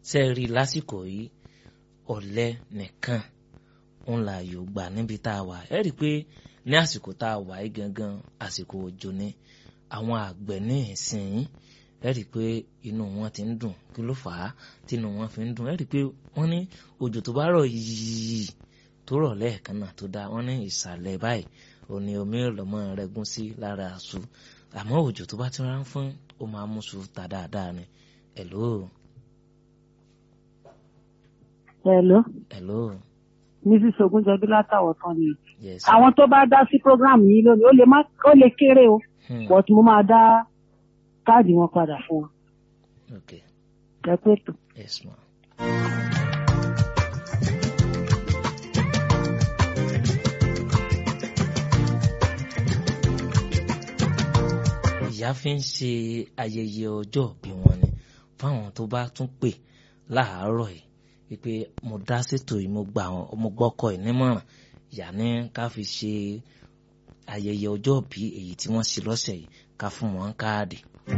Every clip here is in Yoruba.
ṣe rí i lásìkò yìí ọ̀lẹ nìkan ń la yóò gbà níbi tá a wà ẹ rí i pé ní àsìkò tá a wà yìí gangan àsìkò òjò ni àwọn àgbẹ̀ ní ìsìn ẹ rí i pé inú wọn ti ń dùn kí ló fà á tí inú wọn fi ń dùn ẹ rí i pé wọ́n ní òjò tó bá rọ̀ yìí tó rọ̀ lẹ́ẹ̀kan náà tó dáa wọ́n ní ìsàlẹ̀ báyìí òní omi ìlọ́mọ rẹ̀ gún sí lára àṣù àmọ́ òjò tó bá ti rán fún ó máa mú sùn ta dáadáa ni hello Hello. hello Mrs. Ogunjọbí látàwọ̀ tán ni. yes Àwọn tó bá dá sí program yìí lónìí, ó lè má ó lè kéré o, hmm. but mo máa dá káàdì wọn padà fún wọn. okay Ẹ pé tó. yes ma. ìyá fi ń ṣe ayẹyẹ ọjọ́ bí wọn ni fáwọn tó bá tún pè láàárọ̀ yìí wípé mo dá ṣètò yìí mo gbà wọn mo gbọ́kọ ẹ̀ nímọ̀ràn ìyá ní ká fi ṣe ayẹyẹ ọjọ́ bí èyí tí wọ́n ṣe lọ́sẹ̀ yìí ká fún wọn káàdì.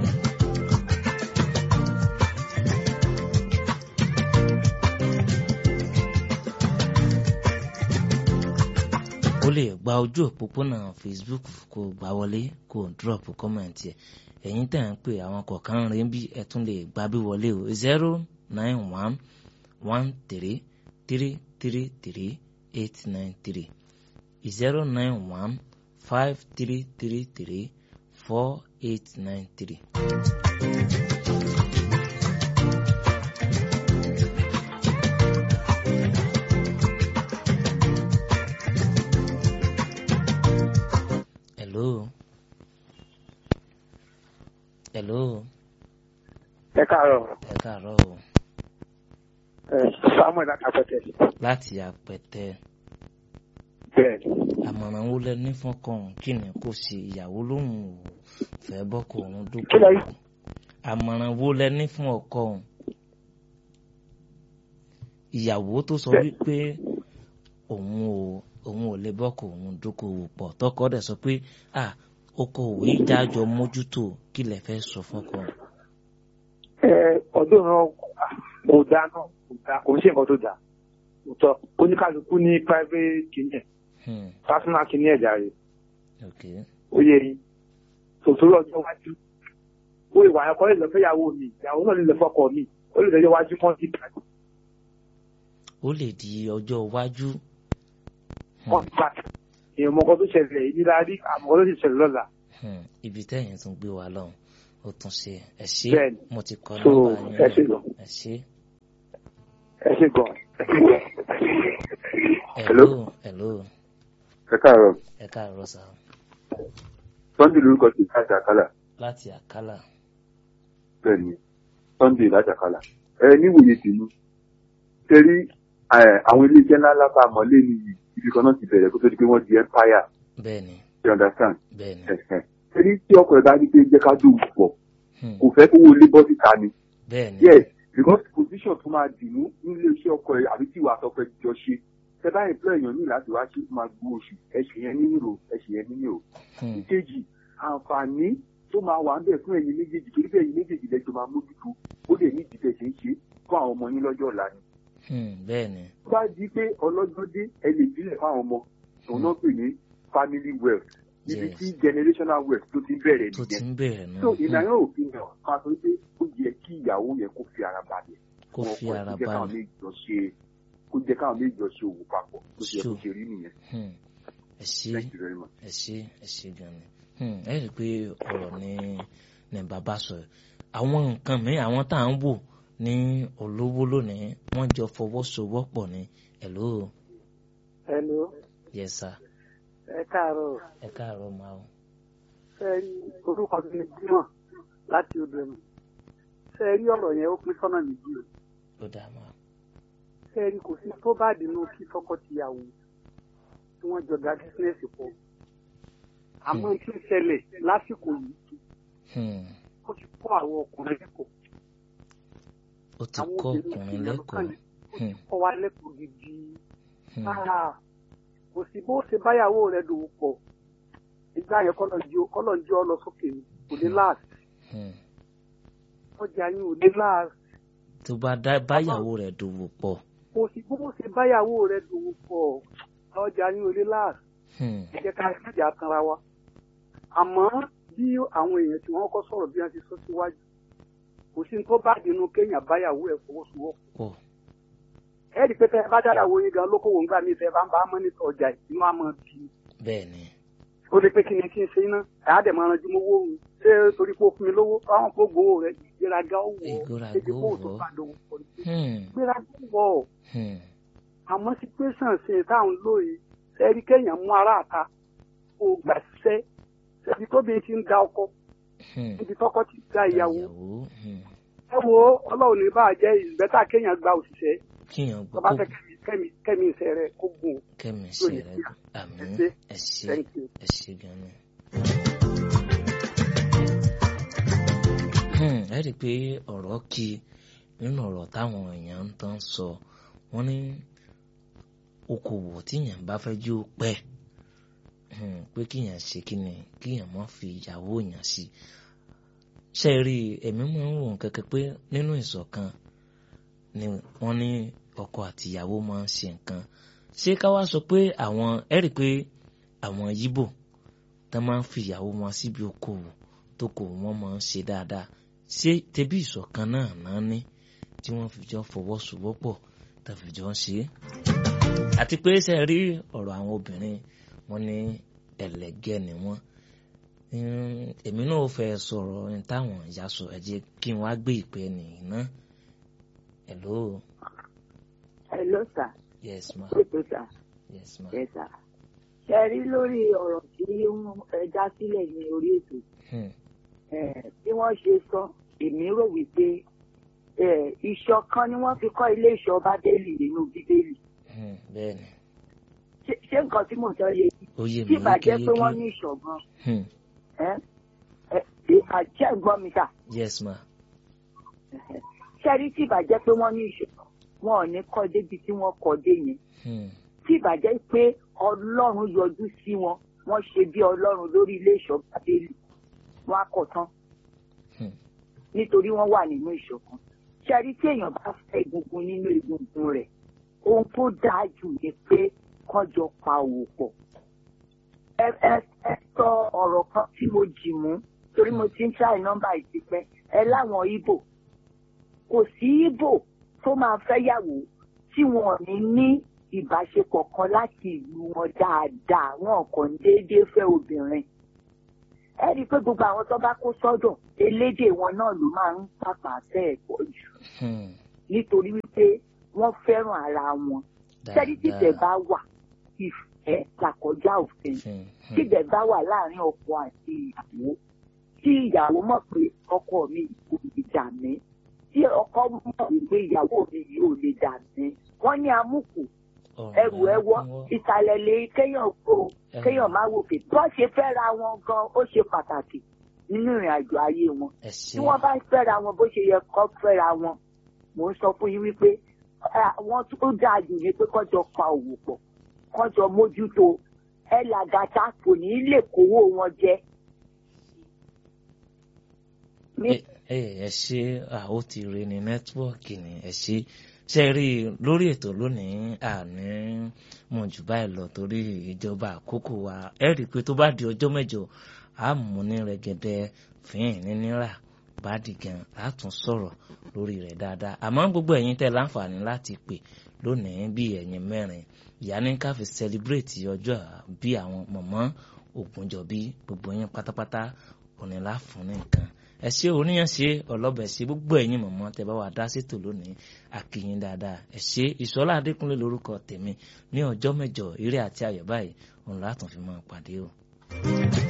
o lè gba ojú òpópónà facebook kó gbà wọlé kó drop comment ẹ ẹ̀yin tẹ̀ ń pè àwọn kọ̀ọ̀kan rẹ̀ bí ẹ tún lè gbà bí wọlé o zero nine one one three three three three eight nine three zero nine one five three three three four eight nine three. hello hello ẹ káàárọ̀ ẹ káàárọ̀ o ẹ samuel akapẹtẹ láti àpẹtẹ bẹ́ẹ̀ àmọ̀ràn wo lẹ ní fọ́kàn kí ni kò ṣe ìyàwó lóhùn ò fẹ́ bọ́kọ òun Kí lẹ dúpọ̀ rí? àmọ̀ràn wo lẹ ní fún ọkọ òun ìyàwó tó sọ Bẹ́ẹ̀. wípé òun ò òun ò lè bọ́kọ òun dókòwò pọ̀ tọkọ dẹ̀ sọ pé à okòwò ìjájọ mójútó kí lẹ fẹ́ sọ fọ́kọ òun. ẹ ọdún náà kò dáa náà kò dáa kò ń ṣe nǹkan tó dáa òótọ́ oníkálukú ní private kìíní ẹ̀ Hmm, personal kìíní ẹ̀ jàre ok ó yẹ yín tòtòrò ọjọ́ iwájú ó ìwà ẹ̀kọ́ lè lọ fẹ́yàwó mi ìyàwó náà lè lọ fọ́kọ mi ó lè lọ́jọ́ iwájú kan sí ìgbà ó lè di ọjọ́ iwájú. Hmm. kan gbà èèyàn mọ̀kọ́ tó ṣẹlẹ̀ yìí nílá rí àmọ́ tó sì ṣẹlẹ̀ lọ́la Hmm, ibi tẹ́yìn tún gbé wa lọ́hùn ó tún ṣe ẹ ṣé Bẹ́ẹ̀ni. mo ti kọ So, nọ́mbà yín ẹ ṣé náà. gan. ẹ ṣé. ẹ ṣe gan hello hello ẹ káàárọ̀ ẹ káàárọ̀ sá sunday lórúkọ ti láti àkàlà láti àkàlà bẹ́ẹ̀ ni sunday láti àkàlà ẹ níwòye tèmi tẹrí àwọn iléeṣẹ́ ńláńlá tá a mọ̀ lé ní ibi kan náà ti bẹ̀rẹ̀ kó tó di pé wọ́n di empire bẹ́ẹ̀ ni you understand bẹ́ẹ̀ ni tẹrí tí ọkọ̀ ẹ̀ bá ní pé jẹ́ ká dùn pọ̀ Hmm, kò fẹ́ kówó lé bọ́ síta ni bẹ́ẹ̀ ni yes because position tó máa dì mú nílé iṣẹ́ ọkọ̀ ẹ̀ àbí tí ìwà àtọkọ̀ ẹ̀ jọ ṣe tẹ bá employ èèyàn ní láti wá ṣe máa gbó oṣù ẹ̀ṣẹ̀ yẹn nílò ẹ̀ṣẹ̀ yẹn nílò Hmm, ìkejì àǹfààní tó máa wà ń bẹ̀ fún ẹ̀yin méjèèjì torí bẹ́ẹ̀ ẹ̀yin méjèèjì lẹ́jọ́ máa mójútó ó lè ní ìdílé ṣe ń ṣe fún àwọn ọmọ yín lọ́jọ́ ọ̀la ni. hmm, bẹ́ẹ̀ ni tó bá di pé ọlọ́jọ́ dé ẹ lè bílẹ̀ fáwọn ọmọ òun náà pè ní family wealth níbi Yes. tí generational wealth tó ti bẹ̀rẹ̀ tó ti nìyẹn. ń bẹ̀rẹ̀ náà so Hmm, ìnáyà òfin náà máa sọ pé ó yẹ kí ìyàwó yẹn kó fi ara balẹ̀ kó fún fi ọkọ ẹ̀ ara kó jẹ́ káwọn balẹ̀ méjì jọ ṣe kó jẹ́ káwọn méjì jọ ṣe òwò papọ̀ tó ṣe yẹ kó Sure. ṣe rí nìyẹn. Hmm, ẹ ṣé thank you very much. ẹ ṣé ẹ ṣé gan ni Hmm, ẹ rí i pé ọ̀rọ̀ ni ni bàbá sọ yìí. àwọn nǹkan mi àwọn tá à ń wò ní olówó lónìí wọ́n jọ fọwọ́sowọ́pọ̀ ní hello hello yes sir ẹ káàárọ̀ ẹ káàárọ̀ máa o. fẹ́ rí orúkọ mi ní dímọ̀ láti odò ẹ̀mú fẹ́ rí ọ̀rọ̀ yẹn ó pín sọ́nà méjì o ó dáa máa fẹ́ rí kò sí tó bá dínú kí tọkọ-tìyàwó tí wọ́n jọ da bísínẹ́sì pọ̀ àmọ́ tí ń ṣẹlẹ̀ lásìkò yìí Hmm, ó ti kọ́ àwọn ọkùnrin lẹ́kọ̀ọ́ ó ti àwọn kọ́ obìnrin ọkùnrin sì lẹ́kọ̀ọ́ lọ́kàn ó Hmm, ti kọ́ wa lẹ́kọ̀ọ́ gidi hmm, Ah, kò sí bó ṣe báyàwó rẹ̀ dòwò pọ̀ ìgbà yẹn kọ́lọ̀ ń jẹ́ ọ lọ sókè ni kò ní láàsì hmm, ọjà yín ò ní láàsì tó bá dá báyàwó rẹ̀ dòwò pọ̀. kò sí bó ṣe báyàwó rẹ̀ dòwò pọ̀ ọjà ní olè láàrú Hmm, ẹ jẹ́ ká kájà tanra wa àmọ́ bí àwọn èèyàn tí wọ́n kọ́ sọ̀rọ̀ bí wọ́n ti sọ síwájú kò sí ní tó bá dínú kéèyàn báyàwó ẹ̀ fọwọ́sowọ́pọ̀ pọ̀. ẹ rí i pé tẹ́ ẹ bá dára wo yín gan lókòwò ńgbà mí tẹ́ ẹ bá ń bá mọ́nítọ̀ ọjà inú àmọ́ bí i bẹ́ẹ̀ ni ó lè pé kí ni kí n ṣe iná ẹ̀ á dẹ̀ máa ranjú mowó òun ṣé torí pé ó fún mi lówó àwọn kó gbowó rẹ̀ ìgbéraga ó wọ̀ ọ́ Ìgbéraga débi kó ó o tó wọ̀ ọ́. padà wọ̀ ọ́ Hmm, ìgbéraga ó wọ̀ ọ́ hmm, àmọ́ situation ṣe táwọn lóye ẹ̀rí kéèyàn mú ara àta kó o gbà ṣiṣẹ́ ṣẹ́bi tóbi ti ń da ọkọ hmm. níbi tọkọ ti da ìyàwó hmm. ẹ wo ọlọ́run ní bá a jẹ́ ìgbẹ́ta kéèyàn gba òṣìṣẹ́ kíyàn tó bá gbọ́ fẹ́ kẹ́mi kẹ́mi kẹ́mi iṣẹ́ rẹ̀ kó gùn ó. kẹ́mi yóò ṣe ní rẹ̀ kíá. àmín Ẹ ṣé. ẹ ṣé Thank you. ẹ ṣé gan ni. Hmm, ẹ rí i pé ọ̀rọ̀ kí nínú ọ̀rọ̀ táwọn èèyàn ń tán sọ wọ́n ní okòwò tíyàn bá fẹ́ jó pẹ́ hmm, pé kíyàn ṣe kíni kíyàn má fi ìyàwó yàn sí ṣe rí i èmi máa ń wọ̀n kẹ́kẹ́ pé nínú ìṣọ̀kan ni wọ́n ní ọkọ àti ìyàwó máa ń ṣe nǹkan ṣé ká wá sọ pé àwọn ẹ rí i pé àwọn yíbò tó máa ń fi ìyàwó wọn síbi okòwò tó kò wọ́n máa ń ṣe dáadáa ṣé tẹbí ìṣọ̀kan náà náà ní tí wọ́n fi jọ fọwọ́sowọ́pọ̀ tó fi jọ ń ṣe é àti pé ṣe rí ọ̀rọ̀ àwọn obìnrin wọn ní ẹlẹgẹ́ ni wọ́n Mm, èmi náà fẹ́ sọ̀rọ̀ ní táwọn ìyá sọ ẹ jẹ́ kí n wá gbé ìpè nìyí náà hello Hello sir. yes ma Ètò sir. yes ma Yes sir. Ṣé ẹ rí lórí ọ̀rọ̀ tí wọ́n ẹ dá sílẹ̀ ní orí ètò? hmm. Eh, Bí wọ́n ṣe sọ, èmi rò wípé eh, ìṣọ̀kan ni wọ́n fi kọ́ ilé ìṣọ́ Bábélì nínú Bíbélì. Hmm. bẹ́ẹ̀ ni Ṣé ṣé nǹkan tí mò ń sọ yé yín? ó yé Tí mi ìbàjẹ́ pé wọ́n yékéyéké ní ìṣọ̀kan, Hmm. ẹ́ ẹ́ ìbàjẹ́ gbọ́ mi sà. yes ma Ṣé ẹ rí tí ìbàjẹ́ pé wọ́n ní ìṣọ̀kan? Wọn ò ní kọ́ débi tí wọ́n kọ́ dé yẹn. Hmm. tí ìbàjẹ́ pé ọlọ́run yọjú sí wọn wọ́n ṣe bí ọlọ́run lórí ilé ìṣọ́ bábélì wọn á kọ̀ tán Hmm. nítorí wọ́n wà nínú ìṣọ̀kan. ṣẹ́rí tí èèyàn bá fẹ́ egungun nínú egungun rẹ̀ ohun tó dáa jù ni pé kán jọ pa òwò pọ̀. ẹ ẹ ẹ sọ ọ̀rọ̀ kan tí mo jì mú torí mo ti ń ṣàì nọ́mbà ìtìpẹ́ ẹ láwọn Ìgbò kò sí Ìgbò tó máa fẹ́ yàwó tí wọn ò ní ní ìbáṣepọ̀ kan láti ìlú wọn dáadáa wọn kàn ń déédéé fẹ́ obìnrin. ẹ rí i pé gbogbo àwọn tó bá kó sọ́dọ̀ elédè wọn náà ló máa ń pàpà fẹ́ pọ̀ jù Hmm. nítorí wípé wọ́n fẹ́ràn ara wọn. sẹ́ni tìtẹ̀ bá wà ìfẹ́ làkọjá òfin Hmm. Hmm. tìtẹ̀ bá wà láàrin ọkọ àti ìyàwó tí ìyàwó mọ̀ pé ọkọ mi kò lè dà mí tí ọkọ mọ̀ wípé ìyàwó mi yìí ò lè dà mí wọ́n ní amúkù Ọ̀rọ̀ ẹrù ẹwọ ẹ̀wọ́. ìsàlẹ̀ lè kéèyàn kó Ẹrù. kéèyàn má wòkè bọ́n ṣe fẹ́ra wọn gan ó ṣe pàtàkì nínú ìrìn àjò ayé wọn ẹ tí ṣé wọ́n bá fẹ́ra wọn bó ṣe yẹ kó fẹ́ra wọn mò ń sọ fún yín wípé àwọn tó dáa jù ní pé kọ́jọ pa òwò pọ̀ kọ́jọ mójútó ẹ làgàtà kò ní lè kówó wọn jẹ. ní ẹ ẹ ṣe ó ti rí ní nẹ́tíwọ́ọ̀kì ni ẹ ṣe ṣe rí i lórí ètò lónìí àní mọ̀ jù báyìí lọ torí ìjọba àkókò wa ẹ rí i pé tó bá di ọjọ́ mẹ́jọ á mú ní rẹ̀gẹ̀dẹ̀ fín ní náírà bá di gan á tún sọ̀rọ̀ lórí rẹ̀ dáadáa àmọ́ gbogbo ẹ̀yin tẹ́ láǹfààní láti pè lónìí bí ẹ̀yin mẹ́rin ìyá ní ká fi celebrate ọjọ́ bí àwọn mọ̀mọ́ Ògúnjọ́bí gbogbo yín pátápátá òní láfún ní nǹkan ẹ ṣe oníyàn ṣe ọlọ́bẹ̀ ṣe gbogbo ẹ̀yin mọ̀mọ́ tẹ bá wà dá sétò lónìí àkìyìn dáadáa ẹ ṣe ìṣọlá adékúnlé lórúkọ tèmi ní ọjọ́ mẹ́jọ eré àti ayọ̀ báyìí òun látún fi máa pàdé o.